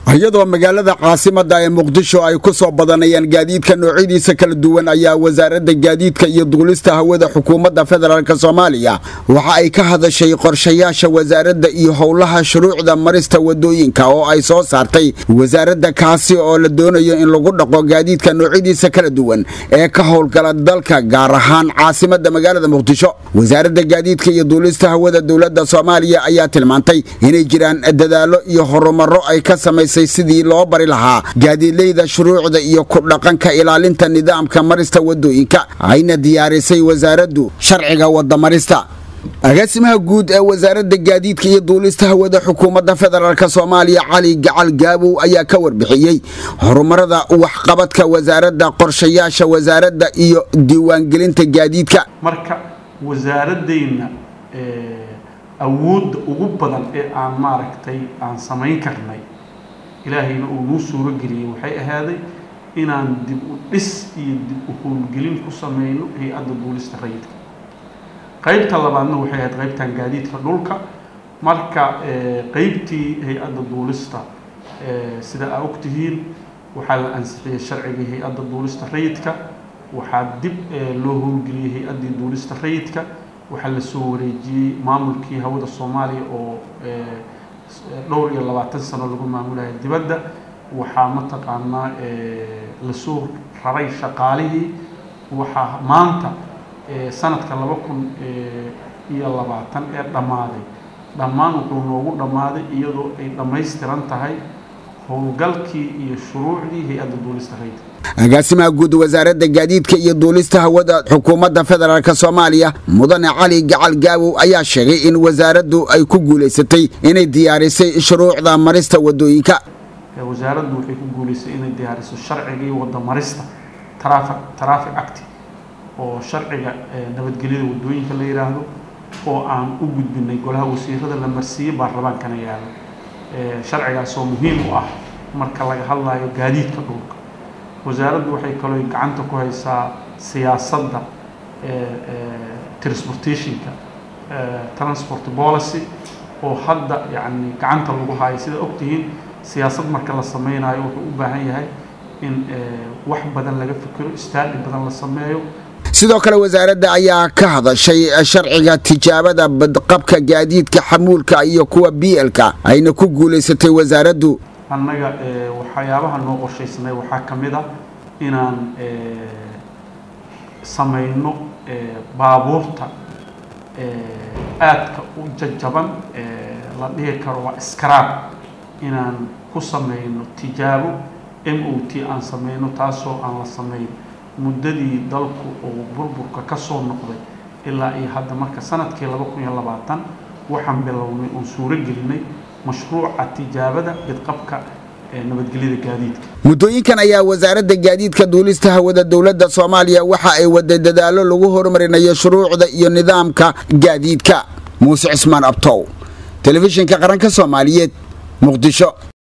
iyadoo magaalada caasimada ee muqdisho ay ku soo badanayaan gaadiidka noocyadiisa kala duwan ayaa wasaaradda gaadiidka iyo duulista hawada xukuumadda federaalk soomaaliya waxa ay ka hadashay qorshayaasha wasaaradda iyo howlaha shuruucda marista wadooyinka oo ay soo saartay wasaaradda kaasi oo la doonayo in lagu dhaqo gaadiidka noocyadiisa kala duwan ee ka howlgala dalka gaar ahaan caasimada magaalada muqdisho wasaaradda gaadiidka iyo duulista hawada dowladda soomaaliya ayaa tilmaantay inay jiraan dadaalo iyo horumaro ay ka samaysay sidii loo bari lahaa gaadiidleyda shuruucda iyo ku dhaqanka ilaalinta nidaamka marista wadooyinka ayna diyaarisay wasaaraddu sharciga wadamarista agaasimaha guud ee wasaaradda gaadiidka iyo duulista hawada xukuumadda federaalk soomaaliya cali gacal gaabow ayaa ka warbixiyey horumarada waxqabadka wasaaradda qorshayaasha wasaaradda iyo diiwaangelinta gaadiidka marka wasaaradayna awoodda ugu badan ee aan maaragtay aan samayn karnay ilaahayna uu nuu suuro geliyey waxay ahaaday inaan dib u dhis iyo dib u howlgelin ku sameyno hay-adda duulista rayidka qaybta labaadna waxay ahayd qaybtan gaadiidka dhulka marka qeybtii hay-adda duulista sida aa ogtihiin waxaa la ansixiyey sharcigii hay-adda duulista rayidka waxaa dib loo howlgeliyey hay-addii duulista rayidka waxaa lasoo wareejiyey maamulkii hawada soomaaliya oo dhowr iyo labaatan sano lagu maamulaya dibadda waxaa mataqaanaa lasoo raray shaqaalihii waxaa maanta sanadka laba kun iyo labaatan ee dhammaaday dhammaan wuxuu noogu dhammaaday iyadoo ay dhammaystiran tahay howlgalkii iyo shuruucdii hay-adda duulista rayidka agaasimaha guud wasaaradda gaadiidka iyo duulista hawada xukuumadda federaalk soomaaliya mudane cali gacal gaabow ayaa sheegay in wasaaraddu ay ku guulaysatay inay diyaarisay shuruucda marista wadooyinka wasaaraddu waxay ku guulaysay inay diyaariso sharcigii wadamarista traffic act oo sharciga nabadgelyada wadooyinka la yidhaahdo oo aan u gudbinay golaha wasiirada la marsiiyey baarlamaankana yaalo sharcigaasoo muhiim u ah marka laga hadlayo gaadiidka dhulka wasaaraddu waxay kaloo gacanta ku haysaa siyaasadda transportationka transport policy oo hadda yacni gacanta lagu hayo sida ogtihiin siyaasad marka la sameynayo wuxuu u baahan yahay in wax badan laga fikiro istaadhi badan la sameeyo sidoo kale wasaaradda ayaa ka hadashay sharciga tijaabada badqabka gaadiidka xamuulka iyo kuwa b lka ayna ku guulaysatay wasaaraddu annaga waxyaabaha noo qorshaysnay waxaa ka mid a inaan samayno baabuurta aadka u jajaban la dhihi karo waa scrab inaan ku samayno tijaabo m o t aan samayno taasoo aan la samayn muddadii dalku uu burburka ka soo noqday ilaa iyo hadda marka sanadkii laba kun iyo labaatan waxaan bilownay oon suuro gelinay mashruuca tijaabada bidqabka nabadgelyada gaadiidka muddooyinkan ayaa wasaaradda gaadiidka duulista hawada dowladda soomaaliya waxa ay waday dadaallo lagu horumarinayo shuruucda iyo nidaamka gaadiidka muuse cismaan abtow telefishinka qaranka soomaaliyeed muqdisho